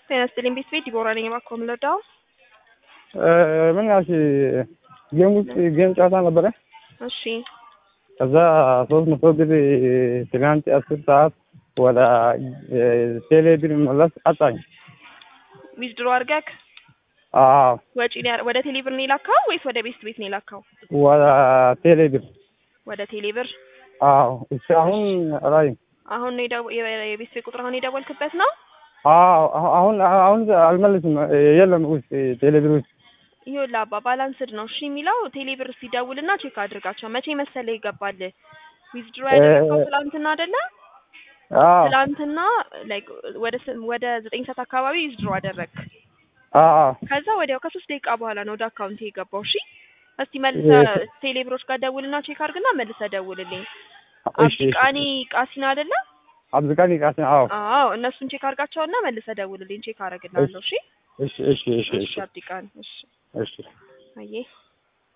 ጤና ይስጥልኝ ቤት ቤት ዲቦራ ነኝ። እባክዎ ምን ልርዳው? ምን ያልሽ ጌም ውስጥ ጌም ጨዋታ ነበረ። እሺ ከዛ ሶስት መቶ ብር ትናንት አስር ሰዓት ወደ ቴሌ ብር መለስ አጣኝ። ዊዝድሮ አድርገህ አዎ ወጪ ነው ያ- ወደ ቴሌ ብር ነው የላካው ወይስ ወደ ቤስት ቤት ነው የላካው? ወደ ቴሌ ብር ወደ ቴሌ ብር። አዎ እሺ አሁን አላይም። አሁን ነው የደው- የ- የቤስት ቤት ቁጥር አሁን የደወልክበት ነው? አዎ አሁን አሁን አልመልስም የለም ውስጥ ቴሌ ብር ውስጥ ይኸውልህ አባ ባላንስድ ነው እሺ የሚለው ቴሌ ብር ሲደውልና ቼክ አድርጋቸው። መቼ መሰለህ ይገባል? ዊዝድሮ ያደረገው ትላንትና አይደለ? አዎ ትላንትና ላይክ ወደ ስ- ወደ ዘጠኝ ሰዓት አካባቢ ዊዝድሮ አደረግ። አዎ ከዛ ወዲያው ከሶስት ደቂቃ በኋላ ነው ወደ አካውንት የገባው። እሺ እስቲ መልሰህ ቴሌ ብሮች ጋር ደውልና ቼክ አድርግና መልሰህ ደውልልኝ። እሺ እሺ አብዲቃኒ ቃሲና አይደለ? አብዱቃኒ ቃሲም አዎ አዎ እነሱን ቼክ አድርጋቸውና መልሰህ ደውልልኝ። ቼክ አደርግልሃለሁ። እሺ እሺ እሺ እሺ እሺ እሺ አብዲቃኒ እሺ እሺ አየህ